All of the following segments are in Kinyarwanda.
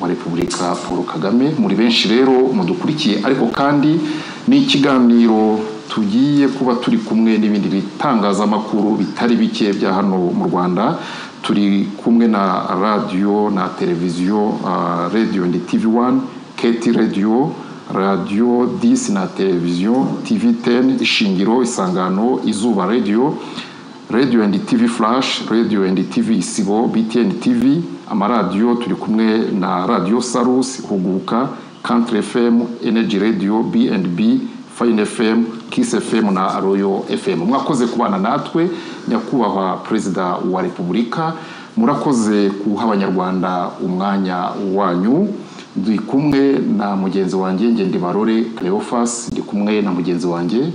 wa repubulika paul kagame muri benshi rero mudukurikiye ariko kandi ni ikiganiro tugiye kuba turi kumwe n'ibindi bitangazamakuru bitari bike bya hano mu rwanda turi kumwe na radiyo na televiziyo radiyo ni tivi wani keti radiyo radiyo disi na televiziyo tivi teni ishingiro isangano izuba radiyo radiyo endi tivi furashi radiyo endi tivi isibo bitiyeni tivi amaradiyo turi kumwe na radiyo sarusi huguka kantire efemu eneji radiyo bi endi bi fayini efemu kisi efemu na royo efemu mwakoze kubana natwe nyakubahwa perezida wa repubulika murakoze guha abanyarwanda umwanya wanyu ndi kumwe na mugenzi wanjye ngende barore cleophas ndi kumwe na mugenzi wanjye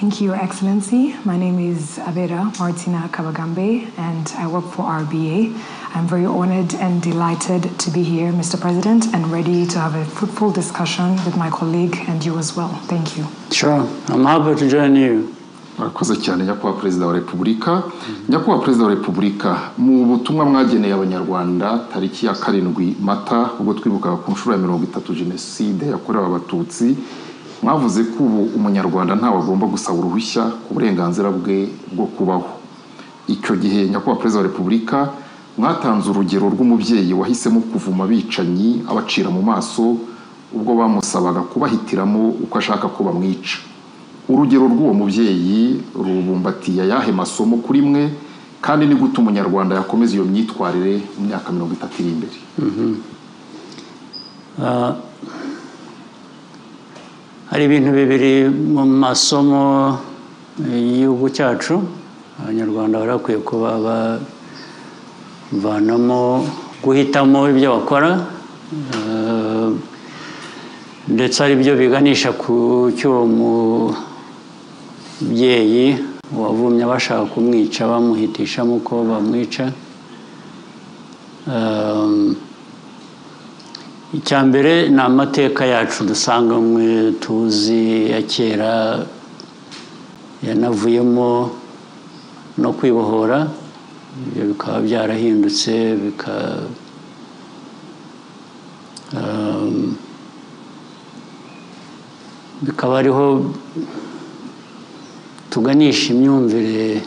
Thank you, Your Excellency. My name is Abera Martina Kabagambe, and I work for RBA. I'm very honored and delighted to be here, Mr. President, and ready to have a fruitful discussion with my colleague and you as well. Thank you. Sure, I'm happy to join you. murakoze cyane nyakubahwa perezida wa repubulika nyakubahwa perezida wa repubulika mu butumwa mwageneye abanyarwanda tariki ya karindwi mata ubwo twibukaga ku nshuro ya mirongo itatu jenoside yakorewe abatutsi mwavuze ko ubu umunyarwanda ntawe agomba gusaba uruhushya ku burenganzira bwe bwo kubaho icyo gihe nyakubahwa perezida wa repubulika mwatanze urugero rw'umubyeyi wahisemo kuvuma abicanyi abacira mu maso ubwo bamusabaga kubahitiramo uko ashaka ko bamwica urugero rw'uwo mubyeyi rubumbatiye ayahe masomo kuri mwe kandi ni gute umunyarwanda yakomeza iyo myitwarire mu myaka mirongo itatu iri imbere hari ibintu bibiri mu masomo y'igihugu cyacu abanyarwanda barakwiye kuba bavanamo guhitamo ibyo bakora ndetse ari byo biganisha ku cy'uwo mubyeyi wavumye bashaka kumwica bamuhitishamo uko bamwica icya mbere ni amateka yacu dusanganywe tuzi ya kera yanavuyemo no kwibohora ibyo bikaba byarahindutse bika bikaba ariho tuganisha imyumvire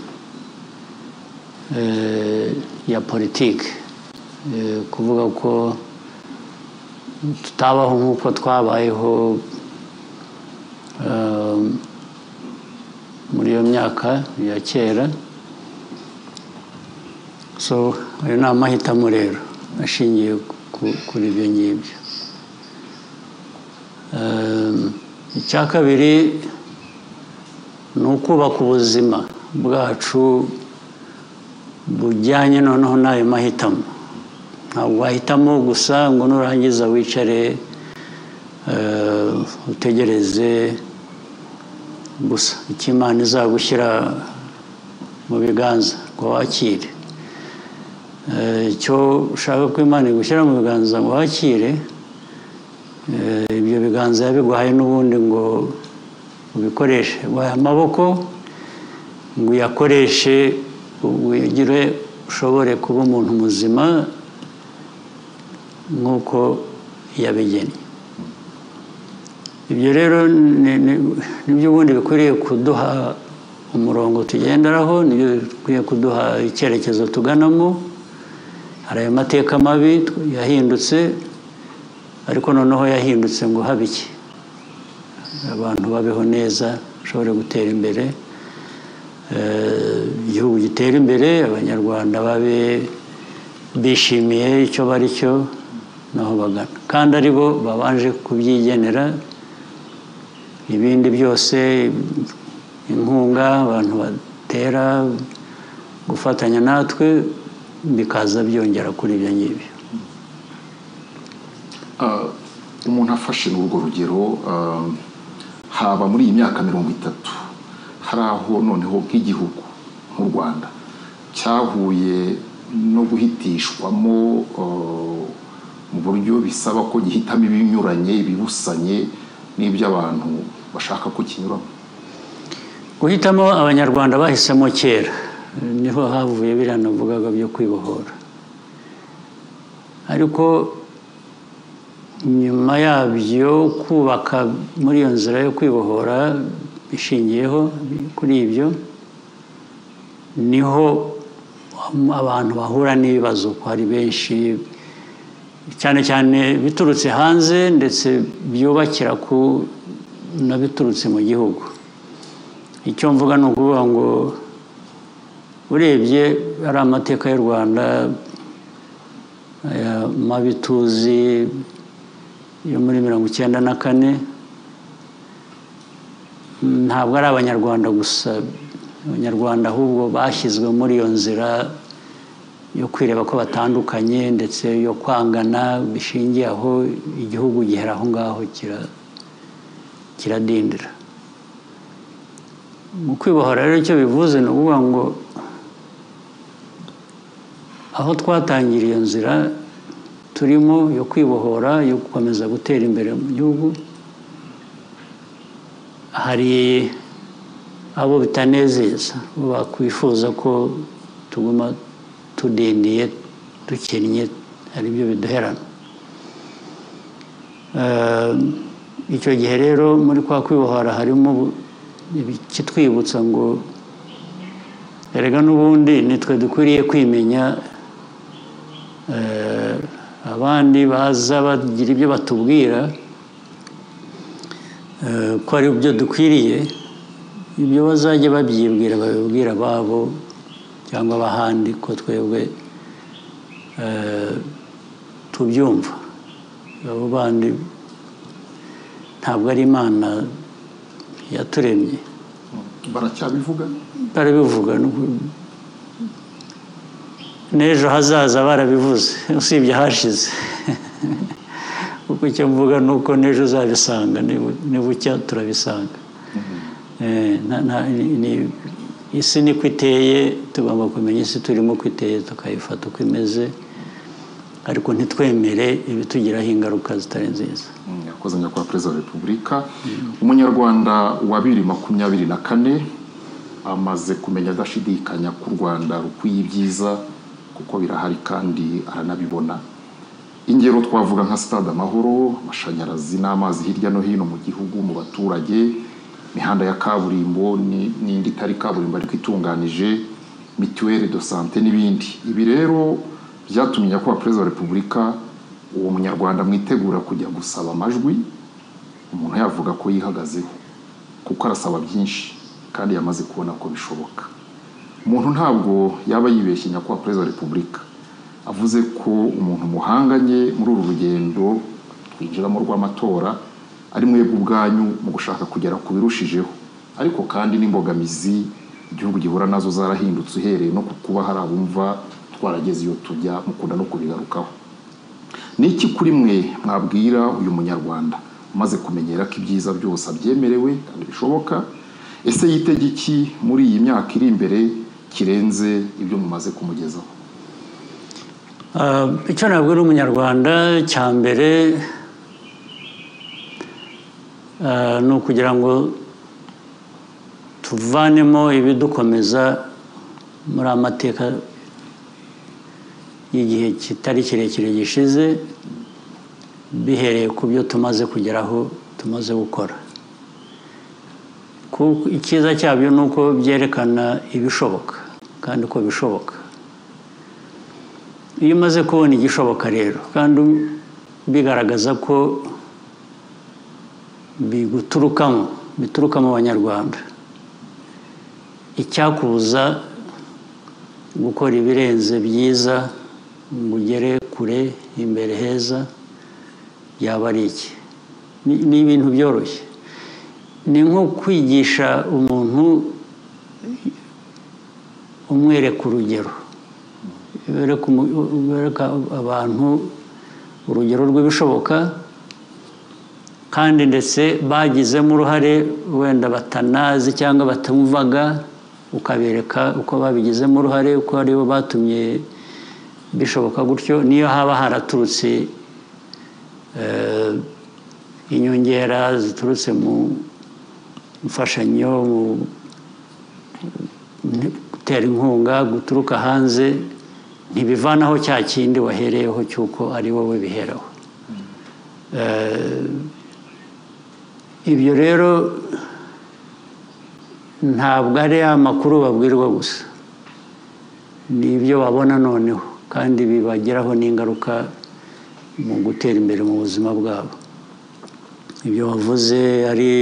ya politiki kuvuga ko tutabaho nk'uko twabayeho muri iyo myaka ya kera so ayo ni amahitamo rero ashingiye kuri ibyo ngibyo icya kabiri ni ukubaka ubuzima bwacu bujyanye noneho n'ayo mahitamo ntabwo wahitamo gusa ngo nurangiza wicare utegereze gusa icyo imana izagushyira mu biganza ngo wakire icyo ushaka ko imana igushyira mu biganza ngo wakire ibyo biganza yabiguhaye n'ubundi ngo ubikoreshe guhaye amaboko ngo uyakoreshe ugire ushobore kuba umuntu muzima nk'uko yabigennye ibyo rero nibyo ubundi bikwiriye kuduha umurongo tugenderaho nibyo bikwiye kuduha icyerekezo tuganamo hari ayo mateka mabi yahindutse ariko noneho yahindutse ngo habe iki abantu babeho neza bashobore gutera imbere igihugu gitera imbere abanyarwanda babe bishimiye icyo bari cyo naho bagana kandi ari bo babanje kubyigenera ibindi byose inkunga abantu batera gufatanya natwe bikaza byongera kuri ibyo ngibyo umuntu afashe n'urwo rugero haba muri iyi myaka mirongo itatu hari aho noneho nk'igihugu nk'u rwanda cyahuye no guhitishwamo mu buryo bisaba ko gihitamo ibinyuranye ibibusanye n'iby'abantu bashaka ko kinyuramo guhitamo abanyarwanda bahisemo kera niho havuye biriya navugaga byo kwibohora ariko nyuma yabyo kubaka muri iyo nzira yo kwibohora bishingiyeho kuri ibyo niho abantu bahura n'ibibazo ko hari benshi cyane cyane biturutse hanze ndetse byubakira ku na biturutse mu gihugu icyo mvuga ni ukuvuga ngo urebye ari amateka y'u rwanda aya mabi tuzi yo muri mirongo icyenda na kane ntabwo ari abanyarwanda gusa abanyarwanda ahubwo bashyizwe muri iyo nzira yo kwireba ko batandukanye ndetse yo kwangana bishingiye aho igihugu gihera aho ngaho kiradindira mu kwibohora rero icyo bivuze ni ukuvuga ngo aho twatangiriye iyo nzira turimo yo kwibohora yo gukomeza gutera imbere mu gihugu hari abo bitanezeza bakwifuza ko tuguma tudendiye dukennye ari byo biduherana icyo gihe rero muri kwa kwibohora harimo ikitwibutsa ngo erega n'ubundi nitwe dukwiriye kwimenya abandi baza bagira ibyo batubwira ko ari byo dukwiriye ibyo bazajya babyibwira babibwira ababo cyangwa abahandi ko twebwe tubyumva abo bandi ntabwo ari imana yaturemye baracyabivuga barabivuga n'ejo hazaza barabivuze usibye hashize kuko icyo mvuga ni uko n'ejo uzabisanga nibucya turabisanga isi niko iteye tugomba kumenya isi turimo uko iteye tukayifata uko imeze ariko ntitwemere ibitugiraho ingaruka zitari nziza yakoze nyakubahwa perezida wa repubulika umunyarwanda wa bibiri makumyabiri na kane amaze kumenya adashidikanya ko u rwanda rukwiye ibyiza kuko birahari kandi aranabibona ingero twavuga nka stade amahoro amashanyarazi n'amazi hirya no hino mu gihugu mu baturage imihanda ya kaburimbo n'indi itari kaburimbo ariko itunganije mituweli do sante n'ibindi ibi rero byatumye nyakubahwa perezida wa repubulika uwo munyarwanda mwitegura kujya gusaba amajwi umuntu yavuga ko yihagazeho kuko arasaba byinshi kandi yamaze kubona ko bishoboka umuntu ntabwo yaba yibeshye nyakubahwa perezida wa repubulika avuze ko umuntu muhanganye muri uru rugendo twinjiramo rw'amatora ari mwebwe ubwanyu mu gushaka kugera ku birushijeho ariko kandi n'imbogamizi igihugu gihura nazo zarahindutse uhereye no ku kuba hari abumva twarageze iyo tujya mukunda no kubigarukaho ni iki kuri mwe mwabwira uyu munyarwanda umaze kumenyera ko ibyiza byose abyemerewe kandi bishoboka ese yitege iki muri iyi myaka iri imbere kirenze ibyo mumaze kumugezaho icyo nabwira umunyarwanda cya mbere ni ukugira ngo tuvanemo ibidukomeza muri amateka igihe kitari kirekire gishize bihereye ku byo tumaze kugeraho tumaze gukora icyiza cyabyo ni uko byerekana ibishoboka kandi ko bishoboka iyo umaze kubona igishoboka rero kandi bigaragaza ko biguturukamo bituruka mu banyarwanda icyakubuza gukora ibirenze byiza ngo ugere kure imbere heza yaba ari iki ni ibintu byoroshye ni nko kwigisha umuntu umwereka urugero bereka abantu urugero rw'ibishoboka kandi ndetse bagizemo uruhare wenda batanazi cyangwa batumvaga ukabereka uko babigizemo uruhare uko aribo batumye bishoboka gutyo niyo haba haraturutse inyongera ziturutse mu mfashanyo mu gutera inkunga guturuka hanze ntibivanaho cya kindi wahereyeho cy'uko ari wowe biheraho ibyo rero ntabwo ari amakuru babwirwa gusa ni ibyo babona noneho kandi bibagiraho n'ingaruka mu gutera imbere mu buzima bwabo ibyo wavuze ari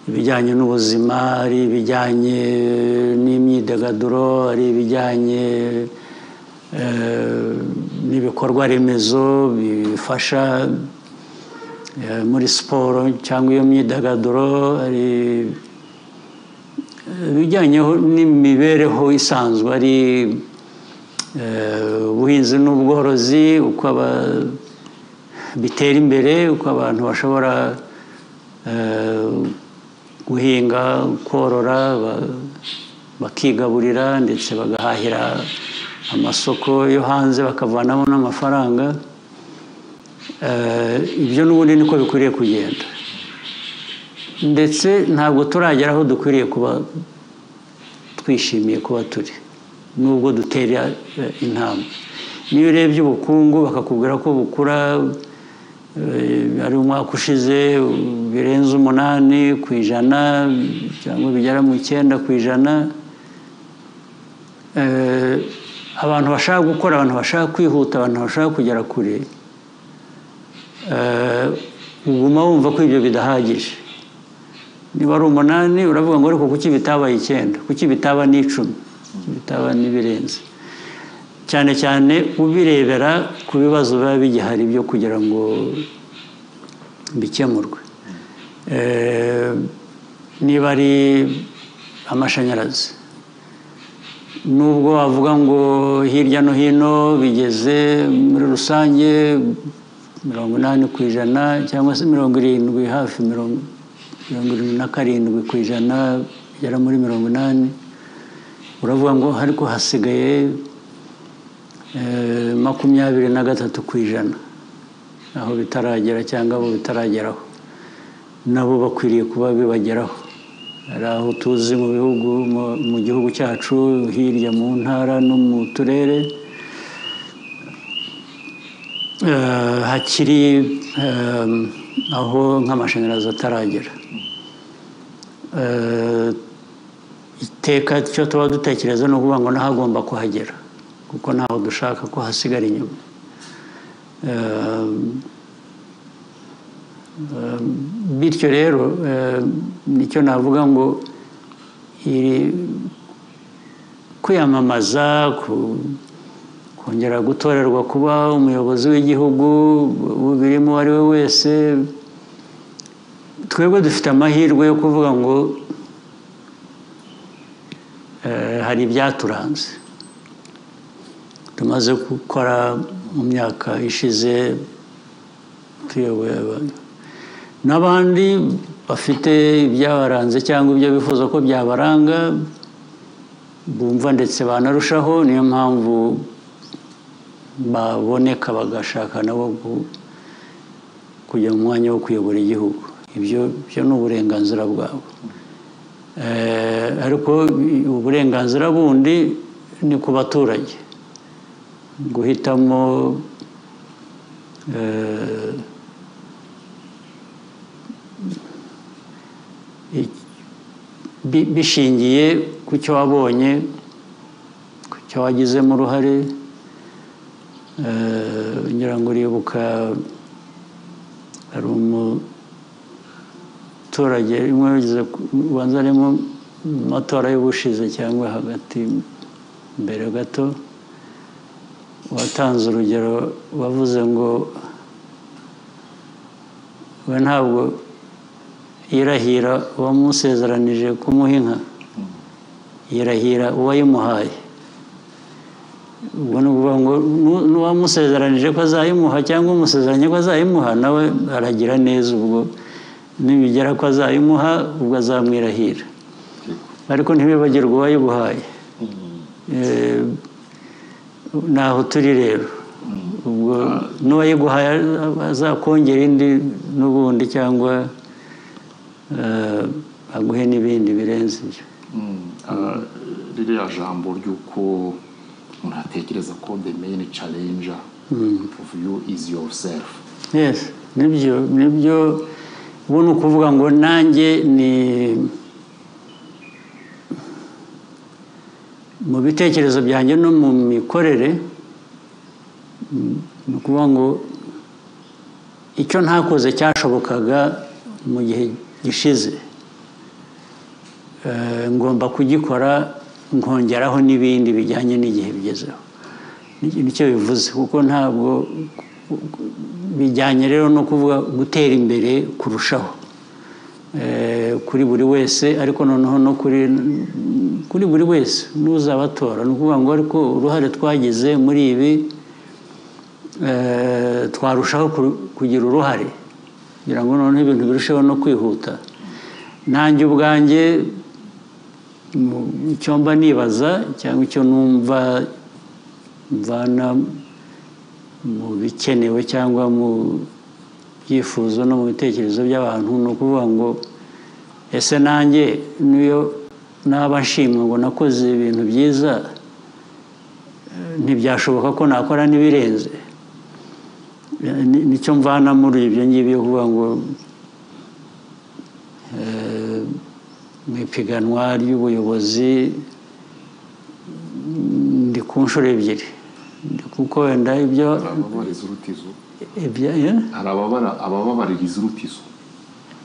ibijyanye n'ubuzima ari ibijyanye n'imyidagaduro ari ibijyanye n'ibikorwa remezo bifasha muri siporo cyangwa iyo myidagaduro ari ibijyanye n'imibereho isanzwe ari ubuhinzi n'ubworozi uko bitera imbere uko abantu bashobora guhinga korora bakigaburira ndetse bagahahira amasoko yo hanze bakavanamo n'amafaranga ibyo n'ubundi niko bikwiriye kugenda ndetse ntabwo turagera aho dukwiriye kuba twishimiye kuba turi nubwo dutera intambwe niyo urebye ubukungu bakakubwira ko bukura ari umwaka ushize birenze umunani ku ijana cyangwa bigera mu icyenda ku ijana abantu bashaka gukora abantu bashaka kwihuta abantu bashaka kugera kure uguma wumva ko ibyo bidahagije niba ari umunani uravuga ngo ariko kuki bitabaye icyenda kuki bitaba n'icumi bitaba n'ibirenze cyane cyane ubirebera ku bibazo biba bigihari byo kugira ngo bikemurwe niba ari amashanyarazi nubwo wavuga ngo hirya no hino bigeze muri rusange mirongo inani ku ijana cyangwa se mirongo irindwi hafi mirongo irindwi na karindwi ku ijana bigera muri mirongo inani uravuga ngo ariko hasigaye makumyabiri na gatatu ku ijana aho bitaragera cyangwa abo bitarageraho nabo bakwiriye kuba bibageraho hari aho tuzi mu bihugu mu gihugu cyacu hirya mu ntara no mu turere hakiri aho nk'amashanyarazi ataragera iteka icyo tuba dutekereza ni ukuvuga ngo n'ahagomba kuhagera kuko ntaho dushaka ko hasigara inyuma bityo rero nicyo navuga ngo kwiyamamaza kongera gutorerwa kuba umuyobozi w'igihugu ubirimo uwo ari we wese twebwe dufite amahirwe yo kuvuga ngo hari ibyaturanze tumaze gukora mu myaka ishize tuyoboye abantu n'abandi bafite ibyabaranze cyangwa ibyo bifuza ko byabaranga bumva ndetse banarushaho niyo mpamvu baboneka bagashaka nabo kujya mu mwanya wo kuyobora igihugu ibyo byo ni uburenganzira bwabo ariko uburenganzira bundi ni ku baturage guhitamo bishingiye ku cyo wabonye ku cyo wagizemo uruhare ngira ngo uribuka hari umuturage ubanza arimo amatora y'ubushize cyangwa hagati mbere gato watanze urugero wavuze ngo we ntabwo yirahira uwamusezeranije kumuha inka yirahira uwayimuhaye ubwo ni ukuvuga ngo n'uwamusezeranije ko azayimuha cyangwa umusezeranye ko azayimuha nawe aragira neza ubwo nibigera ko azayimuha ubwo azamwirahira ariko ntibibagirwe uwayibuhaye naho turi rero ubwo n'uwayiguhaye azakongera indi n'ubundi cyangwa aguhe n'ibindi birenze ibyo ririya jambo ry'uko umuntu atekereza ko the main challenge of you is yourself yes nibyo nibyo ubu ni ukuvuga ngo nanjye ni mu bitekerezo byanjye no mu mikorere ni ukuvuga ngo icyo ntakoze cyashobokaga mu gihe gishize Eh, ngomba kugikora nkongeraho n'ibindi bijyanye n'igihe bigezeho Ni- nicyo bivuze kuko ntabwo bijyanye rero no kuvuga gutera imbere kurushaho Eh, kuri buri wese ariko noneho no kuri kuri buri wese n'uzabatora ni ukuvuga ngo ariko uruhare twagize muri ibi eh, twarushaho kuru- kugira uruhare kugira ngo noneho ibintu birusheho no kwihuta nanjye ubwanjye mu- icyo mba nibaza cyangwa icyo numva mvana mu bikenewe cyangwa mu byifuzo no mu bitekerezo by'abantu ni ukuvuga ngo ese nanjye niyo naba nshimwe ngo nakoze ibintu byiza eh, ntibyashoboka ko nakora n'ibirenze Eh, ni- nicyo mvana muri ibyo ngibyo kuvuga ngo eh, mu ipiganwa ry'ubuyobozi mm, ndi ku nshuro ebyiri Ndi kuko wenda ibyo hari ababariza urutizo ibyo yeah? hari ababara- abababaririza urutizo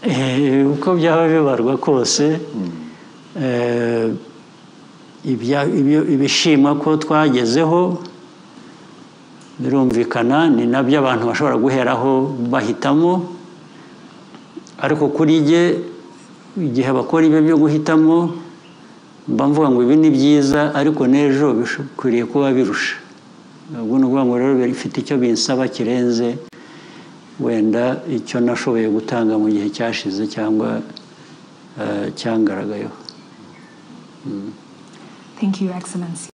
Eh, uko byaba bibarwa kose eh, ibya- ibyo- ibishimwa ko twagezeho birumvikana ni nabyo abantu bashobora guheraho bahitamo ariko kuri jye igihe bakora ibyo byo guhitamo mba mvuga ngo ibi ni byiza ariko n'ejo bikwiriye kuba birusha ubwo ni ukuvuga ngo rero bifite icyo binsaba kirenze wenda icyo nashoboye gutanga mu gihe cyashize cyangwa eh, cyangaragayeho Thank you, Excellency.